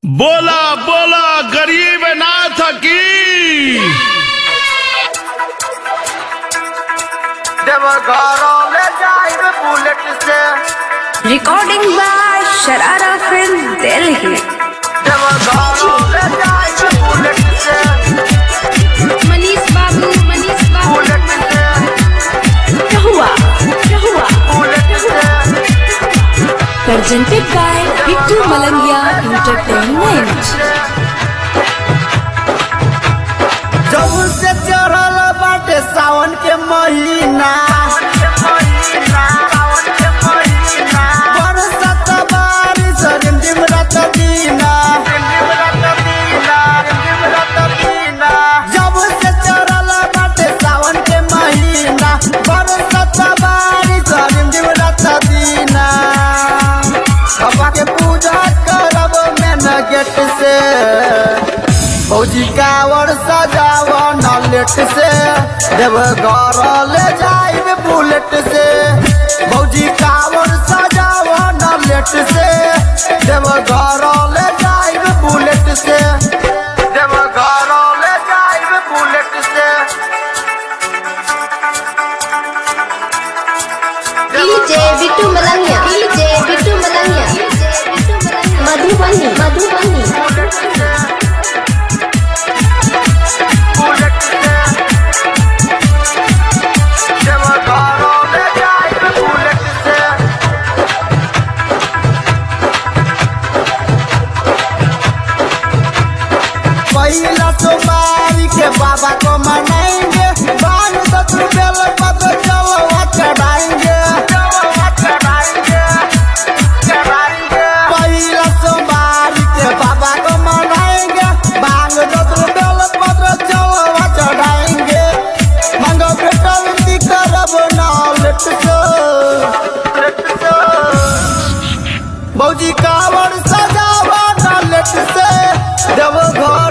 बोला बोला गरीब नाथ की जब घरों में जाए बुलेट से Recording by Sharara Film Delhi. जब घरों में जाए बुलेट से Manish Babu, Manish Babu, bullet से क्या हुआ क्या हुआ बुलेट से Presented by Bittu Malangia Entertainment. जब से चढ़ल बाटे सावन के महीना बरसत बारिश रिमझिम रात दीना जब से चढ़ल बाटे सावन के महीना बरसत बारिश रिमझिम रात दीना बाबा के पूजा करब मेन गेट से फौजी कावर सजाव नलेट से देव घर ले जाइब बुलेट से फौजी कावर सजाव नलेट से देव घर ले जाइब बुलेट से देव घर ले जाइब बुलेट से DJ Bitu Malangya DJ Bitu Malangya Madhubani Madhubani bullet से देव घर ले जाइब बुलेट से पहिला सोमवारी के बाबा को मनाएंगे बाल दस बेल पत चलवा चढ़ाएंगे पहिला सोमवारी के बाबा को मनाएंगे बाल दस बेल पत्र चलवा चढ़ाएंगे मंगो बेटा विनती करब नालेट सो भौजी कावड़ सजावा नालेट से देव घर